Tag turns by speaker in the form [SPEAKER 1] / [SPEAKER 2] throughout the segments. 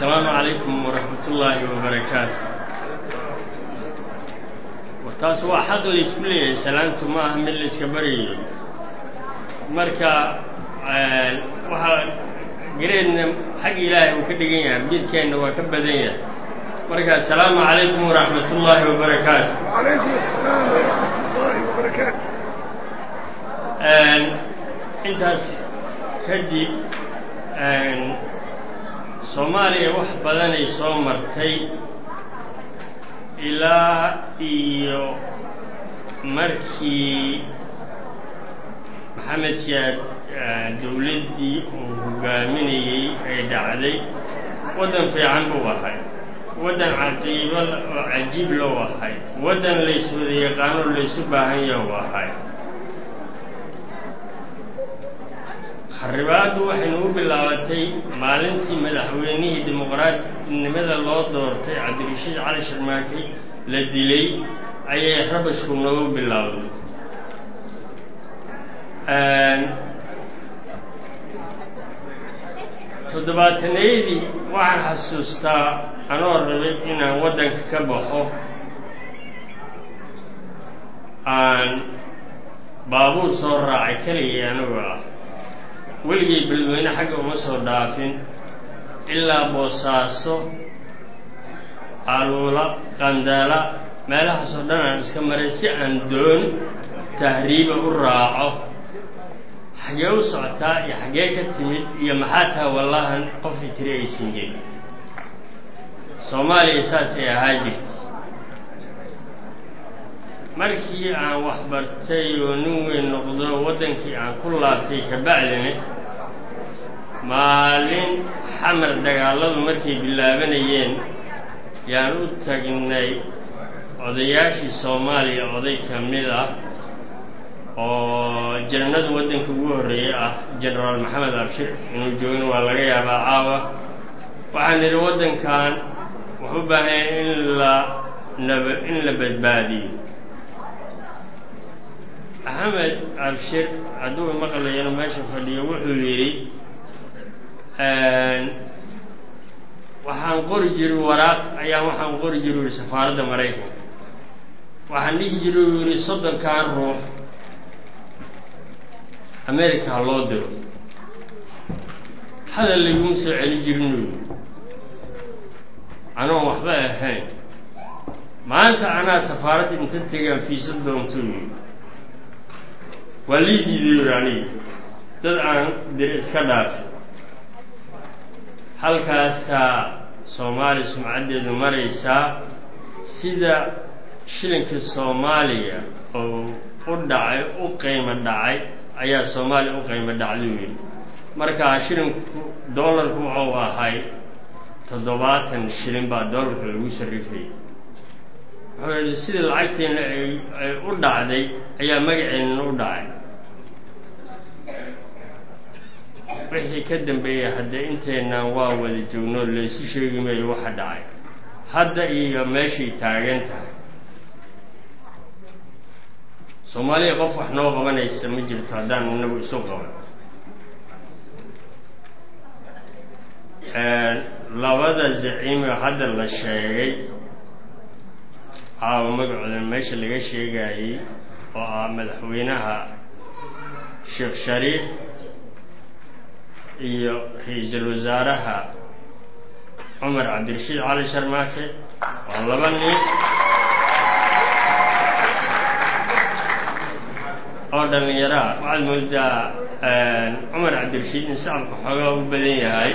[SPEAKER 1] asalaamu calaykum waraxmat ullaahi wabarakaatu warkaas waa xaq laysku leeyahay salaantu ma aha mid layska baryayo marka waxaa gareedna xag ilaahay uu ka dhigan yahay midkeenna waa ka badan yahay marka asalaamu calaykum waraxmat ullaahi wabarakaatu
[SPEAKER 2] وعليكم السلام ورحمة الله وبركاته
[SPEAKER 1] intaas kadib soomaaliya wax badanay soo martay ilaa iyo markii maxamed siyaad dowladdii uu hogaaminayey ay dhacday waddan fiican buu ahay waddan caqiibo oo cajiib lou ahay waddan layswada yaqaanoo laysu baahan yahu ahay kharibaaddu waxaynu u bilaabatay maalintii madaxweynihii dimuqraadnimada loo doortay cabdirashiid cali sharmaakey la dilay ayay rabashku noogu bilaawday toddobaatanayadii waxaan xasuustaa anoo rabay inaan waddanka ka baxo aan baabuur soo raacay keligii anigoo ah weligay beledweyne xagga uma soo dhaafin ilaa boosaaso aluula qandala meelahaasoo dhan aan iska maray si aan doon tahriiba u raaco xaggee u socotaa iyo xaggee ka timid iyo maxaa taha wallahan qofii tiri aysan jirin soomaaliya saasay ahaa jirtay markii aan wax bartay oo nin weyn noqdo waddankii aan ku laabtay kabacdina maalin xamar dagaalladu markay bilaabanayeen yaan u tagnay odayaashii soomaaliya oday ka mid ah oo janannada waddanka ugu horreeyey ah genaraal maxamed abshir inuu joogin waa laga yaabaa caawa waxaan nidhi waddankan wuxuu u baahanya in la nab in la badbaadiyo maxamed abshir hadduu maqlayano meesha fadhiyo wuxuu yidhi waxaan qori jiray waraaq ayaan waxaan qori jiru yihi safaaradda maraykanka waxaan dhihi jiray uu yidhi soddonkan ruux america ha loo diro hadal layguma soo celi jirin uu yidhi anoon waxba ahayn maanta anaa safaaradda inta tegaan fiisa doontuu yidhi waa lii diiday yuri aniga dad aan diri iska dhaafi halkaasaa soomaaliya sumcaddeedu maraysaa sida shilinka soomaaliya oo u dhacay u qiimo dhacay ayaa soomaaliya u qiimo dhacduu yidhi markaa shilinku doolarku wuxuu ahay toddobaatan shilin baa doolarka lagu sarrifayay wuxuu yidhi sidii lacagteenna ay ay u dhacday ayaa magaceennana u dhacay wixii ka dambeeyey haddee inteennan waa wada joognoo laysu sheegi maayo waxa dhacay hadda iyo meeshay taagan tahay soomaaliya qof wax noo qabanaysa ma jirto haddaan inagu isu qaban labada zaciimoo hadda la sheegay caawa magacooda meesha laga sheegayey oo ah madaxweynaha sheekh shariif iyo ra-iisul wasaaraha cumar cabdirashiid cali sharmaake waa laba nin oo dhallinyaraa waxaad moodaa cumar cabdirashiid in sacabka xoogaa u badan yahay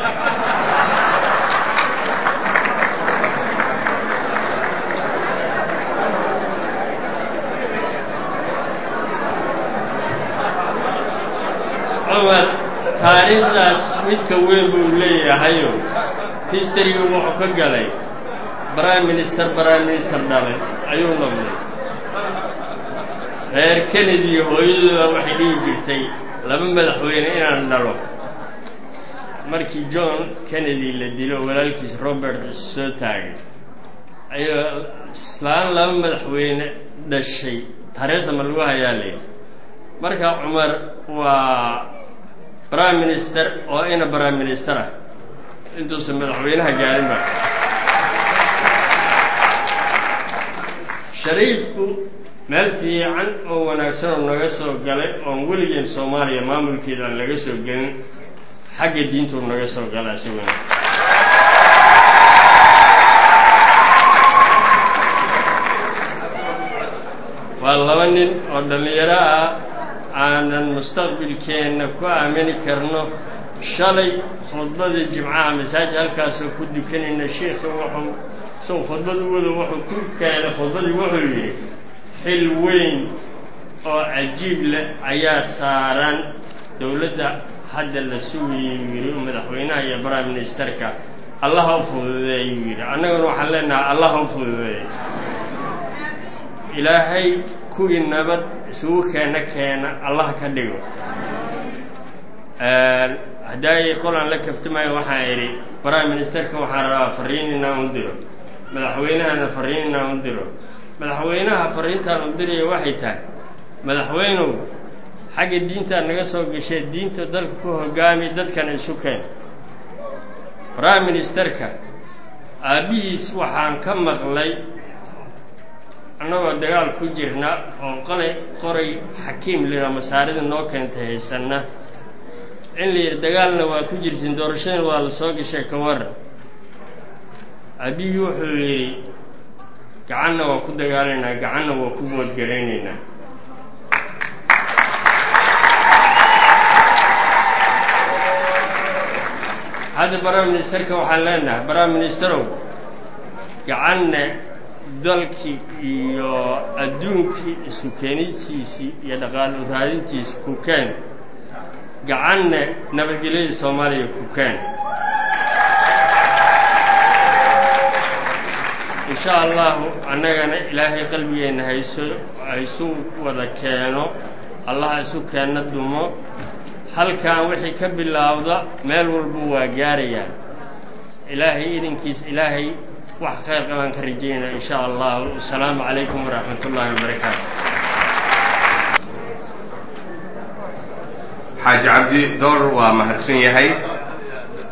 [SPEAKER 1] cumar taariikhdaas midka weyn buu leeyahayo historyga wuxuu ka galay prime minister prime minister dhalay ayuu noqday reer kennedy hooyadooda waxay dhihi jirtay laba madaxweyne inaan dhalo markii john kennedy la dilo walaalkiis robert soo taagay ayuu islaan laba madaxweyne dhashay taariikhda ma lagu hayaa layidhi marka cumar waa prime minister oo ina prime minister ah intuusan madaxweynaha gaarinba shariifku meel fiican oo wanaagsan oo naga soo galay oon weligeen soomaaliya maamulkeeda aan laga soo gelin xagga diintuu naga soo gala isaguna waa laba nin oo dhallinyaro ah aanan mustaqbilkeenna ku aamini karno shalay khudbadii jimcaha masaajid halkaasoo ku dukanayna sheikha wuxuu isagu khudbad u wado wuxuu ku keenay khudbadii wuxuu yidhi xil weyn oo cajiib leh ayaa saaran dowladda hadda la sugayay uu yidhi madaxweynaha iyo prime ministerka allaha u fududeeyuu yidhi annaguna waxaan leenahay allaha u fududeey ilaahay kuwii nabad isugu keena keena allah ka dhigo haddaay qolaan la kaftamaayo waxaan idhi prime ministerka waxaan rabaa fariin inaan u diro madaxweynahana fariin inaan u diro madaxweynaha fariintaan u diraya waxay tahay madaxweynow xagga diintaa naga soo gashee diinta dalka ku hogaami dadkana isu keen prime ministerka aabbihiis waxaan ka maqlay annagoo dagaal ku jirna oo qolay qoray xakiim lira masaarida noo keentay haysanna in la yidhi dagaalna waa ku jirtiin doorashadana waa la soo gashay ka waran aabihii wuxuu yidhi gacanna waa ku dagaalaynaa gacanna waa ku boodgaraynaynaa hadda prime ministerka waxaan leenahay prime ministerow gacanna dalkii iyo adduunkii isu keenistiisii iyo dhaqaalo raadintiisi ku keen gacanna nabadgelyada soomaaliya ku keen insha allahu annagana ilaahay qalbigeenna hayso haysu wada keeno allaha isu keenna dumo halkan wixii ka bilaawda meel walba waa gaarayaan ilaahay idinkiis ilaahay wax khayr qabaan ka rajaynaa in sha allah asalaamu calaykum waraxmat ullaahi wabarakaatu
[SPEAKER 3] xaaji cabdi door waa mahadsan yahay